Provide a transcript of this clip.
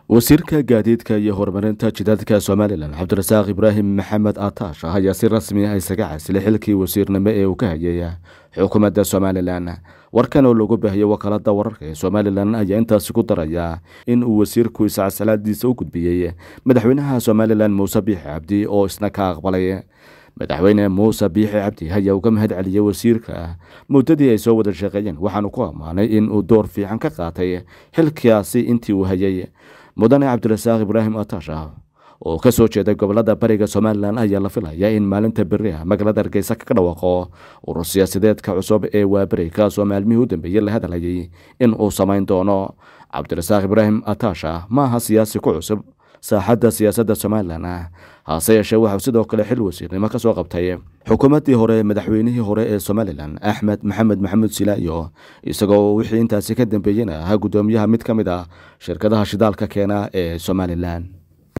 wasiirka gaadiidka iyo horumarinta jidadka somalilan cabdirasaaq ibraahim maxamed ataash ayaa si rasmi ah isaga casilay xilkii wasiirnimo ee uu ka hayay xukuumadda somalilan warkan oo lagu baahiyey wakaalada wararka ee somalilan ayaa intaasi ku daraya in uu wasiirku iscaslaadiisa u gudbiyey madaxweynaha somalilan muuse biixi cabdi oo isna ka aqbalay madaxweyne muuse biixi cabdi ayaa uga mahad celiyey wasiirka muddadii ay soo wada shaqeeyeen waxaanu ku ammaanay in uu door fiican ka qaatay xilkaasi intii uu hayay mudane cabdirasaaq ibraahim ataasha oo ka soo jeeday gobolada bariga somalilan ayaa la filaya in maalinta beri ah magaalada hargeysa kaga dhawaaqo urur siyaasadeedka cusub ee waaberi kaasoo maalmihii u dambeeyey la hadlayay in uu samayn doono cabdirasaaq ibraahim ataasha ma aha siyaasi ku cusub saaxadda siyaasadda somalilan ah hase yeeshee waxauu sidoo kale xil wasiirnimo ka soo qabtay xukuumaddii hore madaxweynihii hore ee somalilan axmed maxamed maxamuud silaayo isagoo wixii intaasi ka dambeeyena ahaa guddoomiyaha mid ka mid ah shirkadaha shidaalka keena ee somalilan